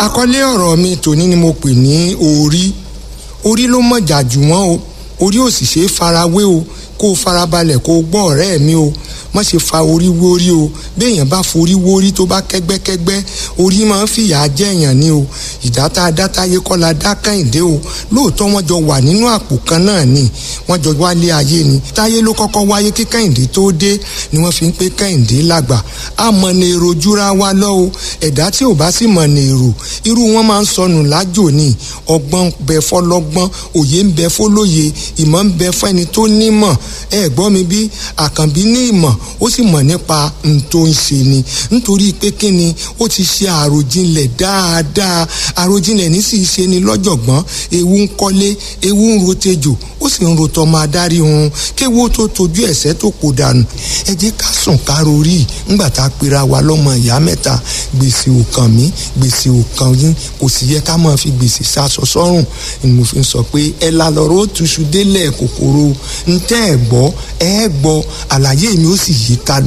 àkọlé ọ̀rọ̀ mi tòní ni mo pè ní orí orí ló mọ̀jà jù wọ́n o orí ò sì ṣe é farawé o kó o farabalẹ̀ kó o gbọ́ ọ̀rẹ́ mi o má ṣe fa orí wórí o béèyàn bá forí wórí tó bá kẹ́gbẹ́kẹ́gbẹ́ orí máa ń fìyà jẹ́yàn ni o ìdáta adátáyé kọ́ la dá kẹ́hìndé o lóòótọ́ wọ́n jọ wà nínú àpò kan náà ni wọ́n jọ wálé ayé ni táyé ló kọ́kọ́ wáyé kí kẹ́hìndé tó dé ni wọ́n fi ń pé kẹ́hìndé làgbà á mọ ní èrò júra wa lọ o ẹ̀dá tí ò bá sì mọ ní èrò irú wọn máa ń sọnù lájò ni ọgbọ́n bẹ fọlọ́gbọ́n òye ń bẹ fọlóye ìmọ̀ ń bẹ fẹ́ni tó nímọ̀ ẹ gbọ́ mi bí àkànbí ní ìmọ̀ ó sì mọ̀ nípa n tó ń ṣe ni nítorí pé kí ni ó ti ṣe àròjinlẹ̀ dáadáa àròjinlẹ̀ ní sì ṣe ni lọ́jọ̀gbọ́n ewu ń kọ́lé ewu ń rotejò ó sì ń rotọ́ máa dárí hun kéwo tó tojú ẹ̀sẹ̀ tó kò dànù ẹ jẹ́ ká sùn ká rorí ńgbà tá a pera wa lọ́mọ ìyá mẹ́ta gbèsè ò kàn mí gbèsè ò kàn yín kò sì yẹ ká máa fi gbèsè sásọ sọ́rùn ni mo fi sọ pé ẹ la lọ́rọ́ ó túṣu délẹ̀ kòkòrò ntẹ́ ẹ̀ gbọ́ ẹ gbọ́ àlàyé mi ó sì yí ká